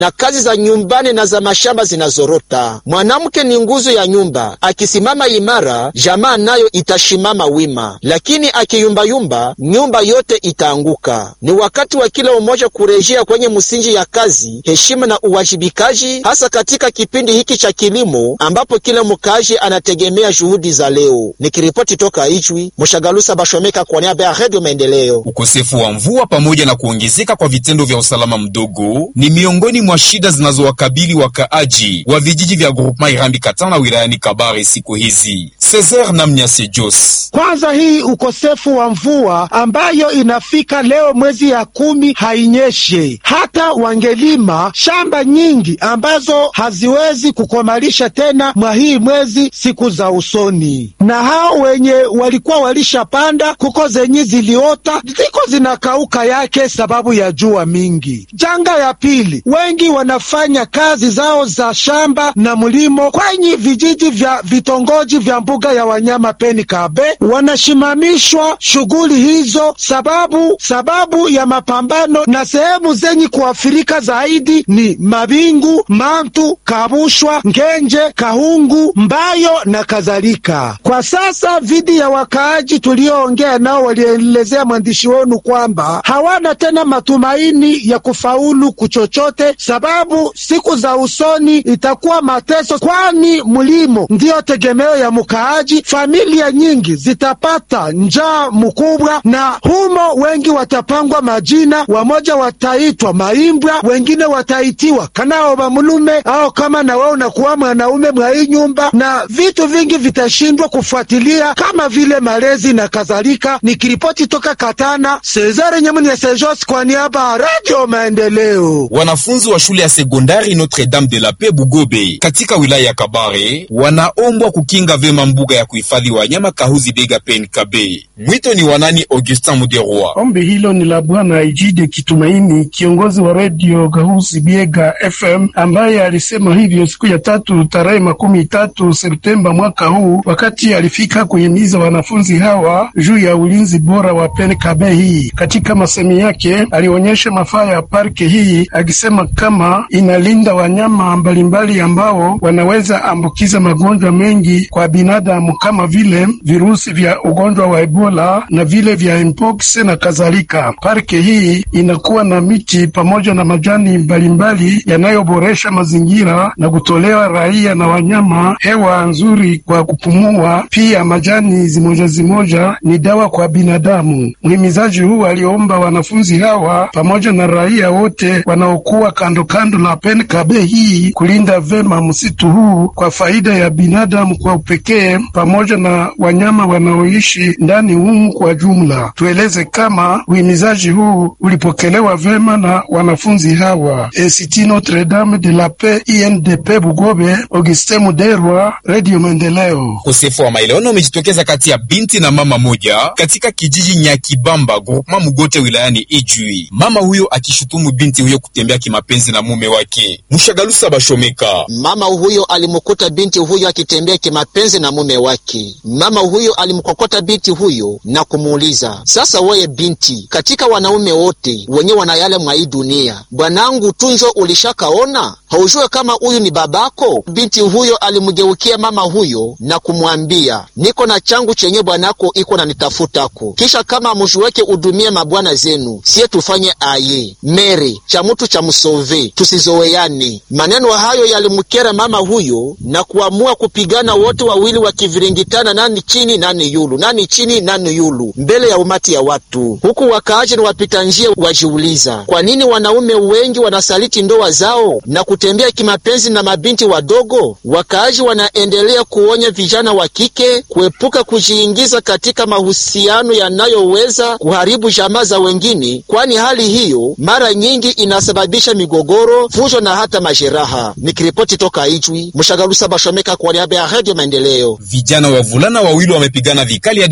na kazi za nyumbani na za mashamba zinazorota. Mwanamke ni nguzo ya nyumba, akisimama imara, jamaa nayo itashimama wima, lakini akiyumbayumba, nyumba yote itaanguka. Ni wakati wa kila umoja kurejea kwenye msingi ya kazi, heshima na uwajibikaji, hasa katika kipindi hiki cha kilimo ambapo kila mkazi anategemea juhudi za leo. Nikiripoti toka Ijwi, Mshagalusa Bashomeka kwa niaba ya Redio Maendeleo. Ukosefu wa mvua pamoja na kuongezeka kwa vitendo vya usalama mdogo ni miongoni mwa shida zinazowakabili wakaaji wa vijiji vya Groupema Irambi Katana wilayani Kabare siku hizi. Cesar Namnyase Jos. Kwanza hii ukosefu wa mvua ambayo inafika leo mwezi ya kumi hainyeshe, hata wangelima shamba nyingi ambazo haziwezi kukomalisha tena mwa hii mwezi siku za usoni, na hao wenye walikuwa walishapanda kuko zenye ziliota ziko zinakauka yake sababu ya jua mingi. Janga ya pili, wengi wanafanya kazi zao za shamba na mlimo kwenye vijiji vya vitongoji vya mbuga ya wanyama Peni Kabe, wanashimamishwa shughuli hizo sababu sababu ya mapambano, na sehemu zenye kuafirika zaidi ni Mabingu, Mantu, Kabushwa, Ngenje, Kahungu, Mbayo na kadhalika. Kwa sasa vidi ya wakaaji tulioongea nao walielezea mwandishi wenu kwamba hawana tena matumaini ya kufaulu kuchochote, sababu siku za usoni itakuwa mateso, kwani mlimo ndiyo tegemeo ya mkaaji. Familia nyingi zitapata njaa mkubwa, na humo wengi watapangwa majina, wamoja wataitwa maimbwa, wengine wataitiwa kanao bamulume au kama na wewe unakuwa mwanaume mwa hii nyumba, na vitu vingi vitashindwa kufuatilia kama vile malezi na kadhalika. Nikiripoti toka Katana, Cesare Nyamuni ya Sejos kwa niaba ya Radio Maendeleo. Wanafunzi wa shule ya sekondari Notre Dame de la Paix Bugobe katika wilaya ya Kabare wanaombwa kukinga vyema mbuga ya kuhifadhi wanyama Kahuzi Biega Pen Kabe. Mwito ni wanani Augustin Muderoi. Ombi hilo ni la Bwana Ijide Kitumaini, kiongozi wa redio Kahuzi Biega FM, ambaye alisema hivyo siku ya tatu tarehe makumi tatu Septemba mwaka huu wakati alifika kuhimiza wanafunzi hawa juu ya ulinzi bora wa Pen Kabe hii. Katika masemi yake alionyesha mafaa ya parke hii akisema kama inalinda wanyama mbalimbali ambao wanaweza ambukiza magonjwa mengi kwa binadamu kama vile virusi vya ugonjwa wa Ebola na vile vya mpox na kadhalika. Parke hii inakuwa na miti pamoja na majani mbalimbali yanayoboresha mazingira na kutolewa raia na wanyama hewa nzuri kwa kupumua. Pia majani zimoja zimoja ni dawa kwa binadamu. Mhimizaji huu aliomba wanafunzi hawa pamoja na raia wote wanaokuwa kando kando la Pen Kabe hii kulinda vema msitu huu kwa faida ya binadamu kwa upekee pamoja na wanyama wanaoishi ndani humu kwa jumla. Tueleze kama uhimizaji huu ulipokelewa vema na wanafunzi hawa. Institut Notre Dame de la Paix INDP Bugobe, Augustin Muderwa, Radio Maendeleo. Ukosefu wa maelewano umejitokeza kati ya binti na mama moja katika kijiji Nyakibamba groupema Mugote wilayani Ijwi, mama huyo akishutumu binti huyo kutembea kimapenzi na mume wake. Mshagalusa Bashomeka. Mama huyo alimkuta binti huyo akitembea kimapenzi na mume wake. Mama huyo alimkokota binti huyo na kumuuliza, sasa weye binti, katika wanaume wote wenye wanayale mwa hii dunia, bwanangu tunjo ulishakaona? Haujue kama huyu ni babako? Binti huyo alimgeukia mama huyo na kumwambia, niko na changu chenye bwanako iko na nitafutako, kisha kama mushuweke udumie mabwana zenu, siye tufanye aye mere cha mutu cha msove, tusizoweane. Maneno hayo yalimkera mama huyo na kuamua kupigana wote wawili wakiviringitana, nani chini nani yulu, nani chini nani yulu, mbele ya umati ya watu, huku wakaaji na wapita njia wajiuliza kwa nini wanaume wengi wanasaliti ndoa zao na kutembea kimapenzi na mabinti wadogo. Wakaaji wanaendelea kuonya vijana wa kike kuepuka kujiingiza katika mahusiano yanayoweza kuharibu jamaa za wengine, kwani hali hiyo mara nyingi inasababisha migogoro, fujo na hata majeraha. Nikiripoti toka Ijwi, Mshagalusa Bashomeka kwa niaba ya Radio Maendeleo. Vijana wavulana wawili wamepigana vikali hadi kuumizana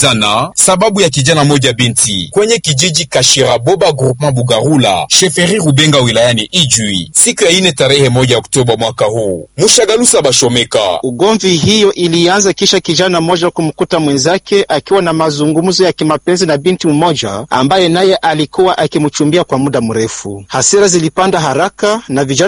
kukutana sababu ya kijana moja binti kwenye kijiji Kashiraboba groupement Bugarula sheferi Rubenga wilayani Ijwi siku ya ine tarehe moja Oktoba mwaka huu. Mushagalusa Bashomeka. Ugomvi hiyo ilianza kisha kijana mmoja kumkuta mwenzake akiwa na mazungumzo ya kimapenzi na binti mmoja ambaye naye alikuwa akimchumbia kwa muda mrefu. Hasira zilipanda haraka na vijana